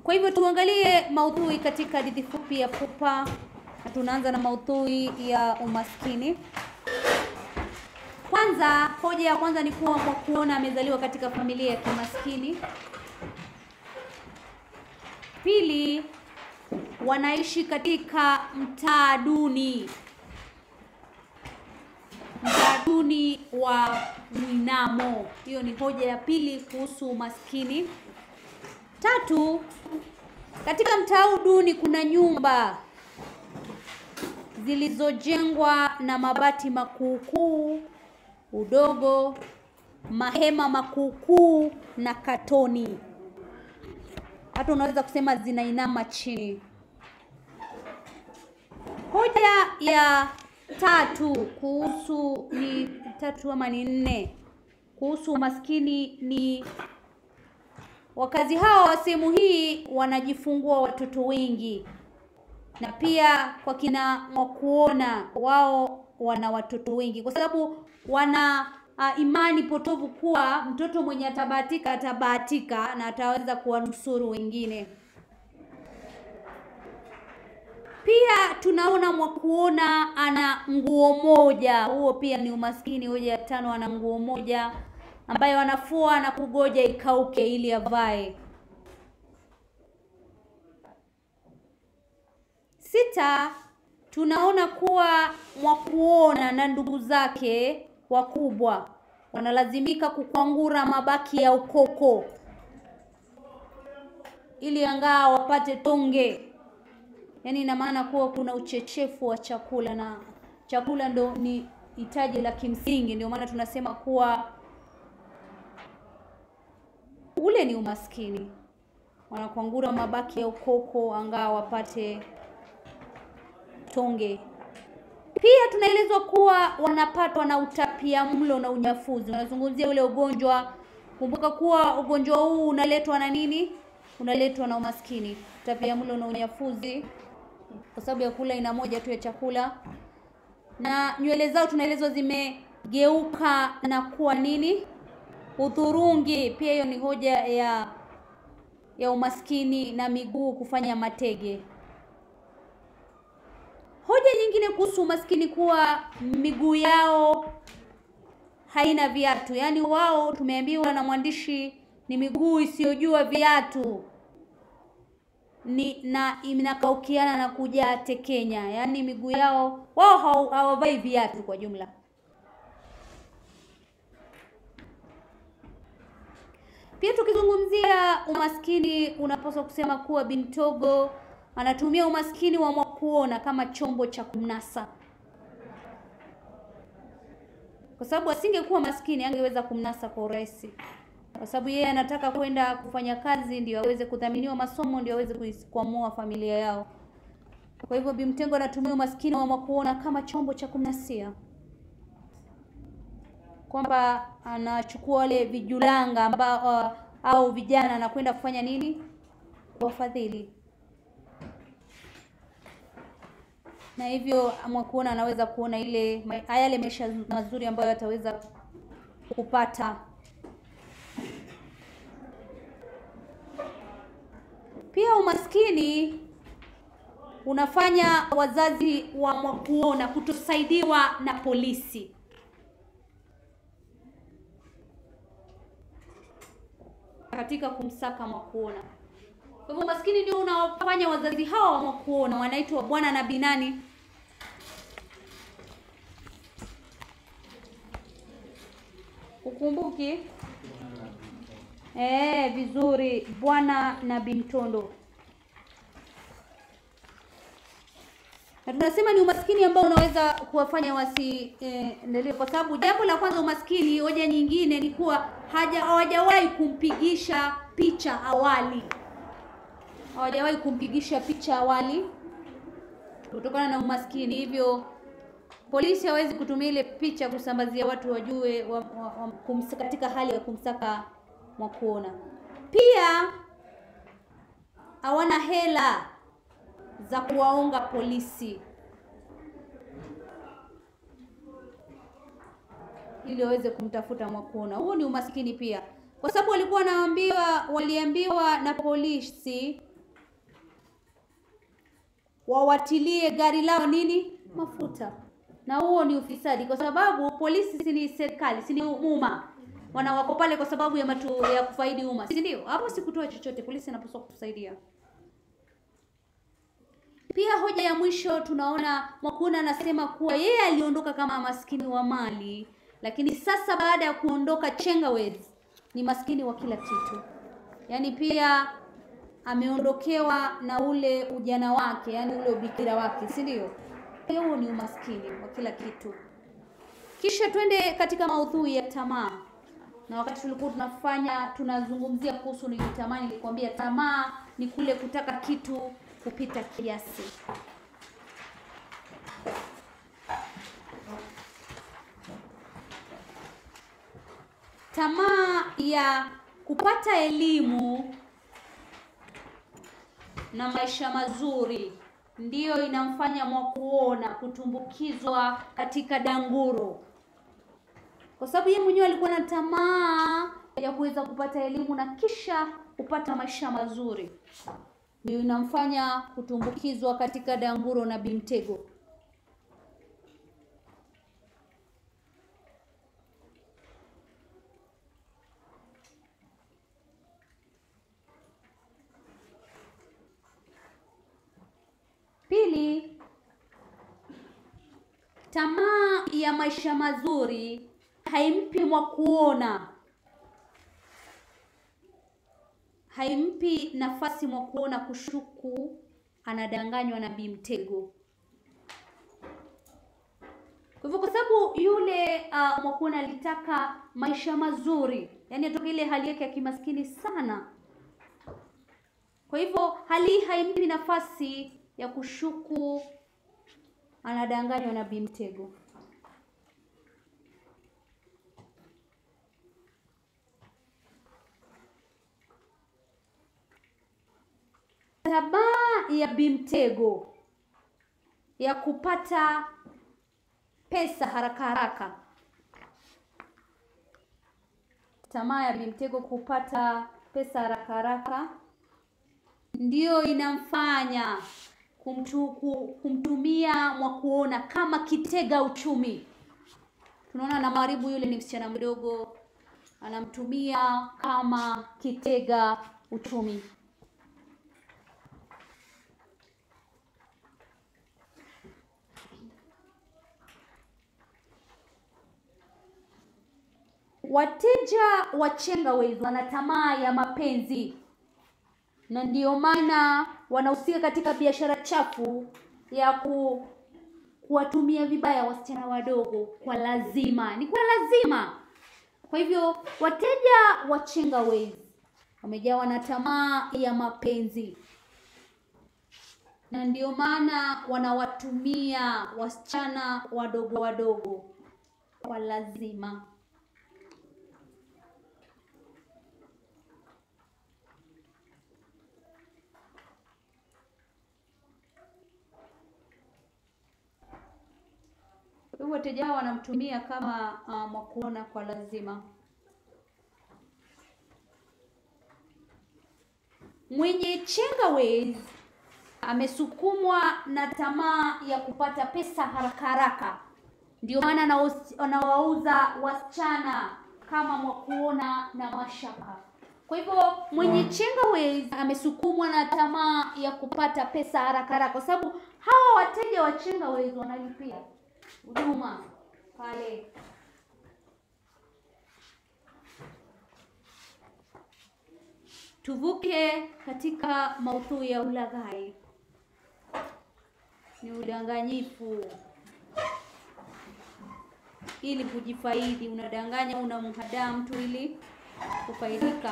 Kwa hivyo tuangalie maudhui katika hadithi fupi ya Pupa, na tunaanza na maudhui ya umaskini. Kwanza, hoja ya kwanza ni kuwa Mwakuona amezaliwa katika familia ya kimaskini. Pili, wanaishi katika mtaa duni, mtaa duni wa Mwinamo. Hiyo ni hoja ya pili kuhusu umaskini. Tatu, katika mtaa huu duni kuna nyumba zilizojengwa na mabati makuukuu, udogo, mahema makuukuu na katoni. Hata unaweza kusema zinainama chini. Hoja ya tatu kuhusu ni tatu ama ni nne kuhusu umaskini ni wakazi hawa wa sehemu hii wanajifungua watoto wengi, na pia kwa kina Mwakuona wao wana watoto wengi, kwa sababu wana uh, imani potovu kuwa mtoto mwenye atabahatika atabahatika na ataweza kuwanusuru wengine. Pia tunaona Mwakuona ana nguo moja, huo pia ni umaskini. Hoja ya tano, ana nguo moja ambayo anafua na kugoja ikauke ili avae. Sita, tunaona kuwa Mwakuona na ndugu zake wakubwa wanalazimika kukwangura mabaki ya ukoko ili angaa wapate tonge. Yaani ina maana kuwa kuna uchechefu wa chakula na chakula ndo ni hitaji la kimsingi, ndio maana tunasema kuwa ule ni umaskini. Wanakwangura mabaki ya ukoko angaa wapate tonge. Pia tunaelezwa kuwa wanapatwa na utapia mlo na unyafuzi. Unazungumzia ule ugonjwa. Kumbuka kuwa ugonjwa huu unaletwa na nini? Unaletwa na umaskini, utapia mlo na unyafuzi, kwa sababu ya kula aina moja tu ya chakula. Na nywele zao tunaelezwa zimegeuka na kuwa nini? Udhurungi. Pia hiyo ni hoja ya ya umaskini, na miguu kufanya matege. Hoja nyingine kuhusu umaskini kuwa miguu yao haina viatu, yaani wao tumeambiwa na mwandishi ni miguu isiyojua viatu ni na inakaukiana na kuja tekenya, yaani miguu yao wao hawavai viatu kwa jumla. Pia tukizungumzia umaskini, unapaswa kusema kuwa Bintogo anatumia umaskini wa Mwakuona kama chombo cha kumnasa, kwa sababu asingekuwa maskini angeweza kumnasa kwa urahisi, kwa sababu yeye anataka kwenda kufanya kazi ndio aweze kudhaminiwa masomo ndio aweze kuikwamua familia yao. Kwa hivyo Bimtengo anatumia umaskini wa Mwakuona kama chombo cha kumnasia, kwamba anachukua wale vijulanga ambao uh, au vijana anakwenda kufanya nini, wafadhili na hivyo Mwakuona anaweza kuona ile yale maisha mazuri ambayo ataweza kupata. Pia umaskini unafanya wazazi wa Mwakuona kutosaidiwa na polisi. katika kumsaka Mwakuona. Kwa hivyo umaskini ndio unaofanya wazazi hawa wa Mwakuona wanaitwa bwana na binani Ukumbuki? Eh, vizuri, bwana na Bimtondo. Na tunasema ni umaskini ambao unaweza kuwafanya wasiendelee, eh, kwa sababu jambo la kwanza umaskini, hoja nyingine ni kuwa haja hawajawahi kumpigisha picha awali, hawajawahi kumpigisha picha awali kutokana na umaskini, hivyo polisi hawezi kutumia ile picha kusambazia watu wajue wa, wa, wa, kumsa, katika hali ya kumsaka Mwakuona. Pia hawana hela za kuwaonga polisi ili waweze kumtafuta Mwakuona. Huo ni umaskini pia, kwa sababu walikuwa wanaambiwa, waliambiwa na polisi wawatilie gari lao nini mafuta, na huo ni ufisadi, kwa sababu polisi si ni serikali, si ni umma, wana wako pale kwa sababu ya matu, ya kufaidi umma, si ndio? Hapo si kutoa chochote, polisi anapaswa kutusaidia. Pia hoja ya mwisho tunaona Mwakuna anasema kuwa yeye aliondoka kama maskini wa mali, lakini sasa baada ya kuondoka Chengawes ni maskini wa kila kitu. Yaani pia ameondokewa na ule ujana wake, yaani ule ubikira wake, si ndio? Pia huo ni umaskini wa kila kitu. Kisha twende katika maudhui ya tamaa. Na wakati tulikuwa tunafanya tunazungumzia kuhusu ni tamaa, nilikwambia tamaa ni kule kutaka kitu kupita kiasi. Tamaa ya kupata elimu na maisha mazuri ndiyo inamfanya Mwakuona kutumbukizwa katika danguro, kwa sababu yeye mwenyewe alikuwa na tamaa ya kuweza kupata elimu na kisha kupata maisha mazuri ndio inamfanya kutumbukizwa katika danguro na bimtego. Pili, tamaa ya maisha mazuri haimpi Mwakuona haimpi nafasi Mwakuona kushuku anadanganywa na bimtego. Kwa hivyo, kwa sababu yule uh, Mwakuona alitaka maisha mazuri, yaani atoke ile hali yake ya kimaskini sana. Kwa hivyo hali hii haimpi nafasi ya kushuku anadanganywa na bimtego. Tamaa ya bimtego ya kupata pesa haraka haraka, tamaa ya bimtego kupata pesa haraka haraka ndiyo inamfanya kumtu, kumtumia Mwakuona kama kitega uchumi. Tunaona na Maribu yule ni msichana mdogo, anamtumia kama kitega uchumi. Wateja wa Chengawes wana tamaa ya mapenzi na ndiyo maana wanahusika katika biashara chafu ya ku kuwatumia vibaya wasichana wadogo kwa lazima, ni kwa lazima. Kwa hivyo wateja wa Chengawes wamejawa na tamaa ya mapenzi, na ndiyo maana wanawatumia wasichana wadogo wadogo kwa lazima. Kwa hivyo wateja hao wanamtumia kama uh, Mwakuona kwa lazima. Mwenye Chengawes amesukumwa na tamaa ya kupata pesa haraka haraka, ndio maana anaus- anawauza wasichana kama Mwakuona na Mashaka. Kwa hivyo mwenye Chengawes amesukumwa na tamaa ya kupata pesa haraka haraka, kwa sababu hawa wateja wa Chengawes wanalipia huduma pale. Tuvuke katika maudhui ya ulaghai, ni udanganyifu ili kujifaidi. Unadanganya, unamhadaa mtu ili kufaidika,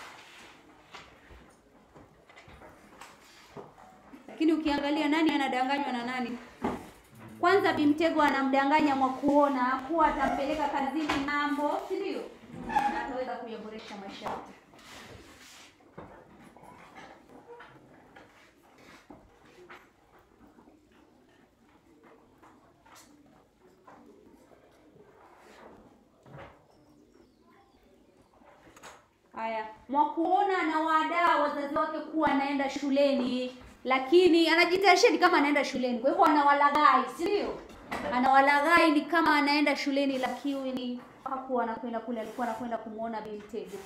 lakini ukiangalia nani anadanganywa na nani? Kwanza Bimtego anamdanganya Mwakuona kuwa atampeleka kazini ng'ambo, si ndio? Na ataweza kuyaboresha maisha yake. Haya, Mwakuona anawaandaa wazazi wake kuwa anaenda shuleni lakini anajitayarisha ni kama anaenda shuleni, kwa hivyo anawalaghai, si ndio? Anawalaghai ni kama anaenda shuleni, lakini hakuwa anakwenda kule, alikuwa anakwenda kumwona Bi Mtego.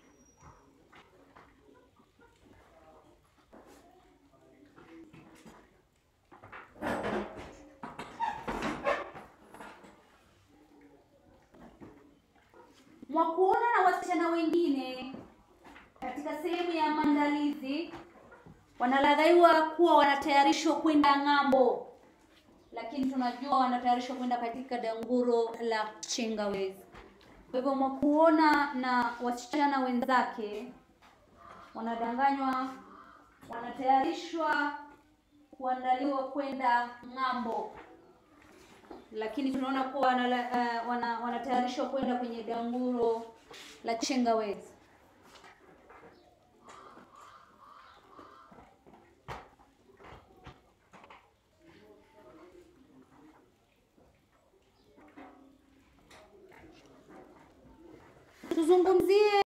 Mwakuona na wasichana wengine katika sehemu ya maandalizi wanalaghaiwa kuwa wanatayarishwa kwenda ng'ambo, lakini tunajua wanatayarishwa kwenda katika danguro la Chingawezi. Kwa hivyo Mwakuona na wasichana wenzake wanadanganywa, wanatayarishwa kuandaliwa kwenda ng'ambo, lakini tunaona kuwa wanala- eh, wana- wanatayarishwa kwenda kwenye danguro la Chingawezi. Tuzungumzie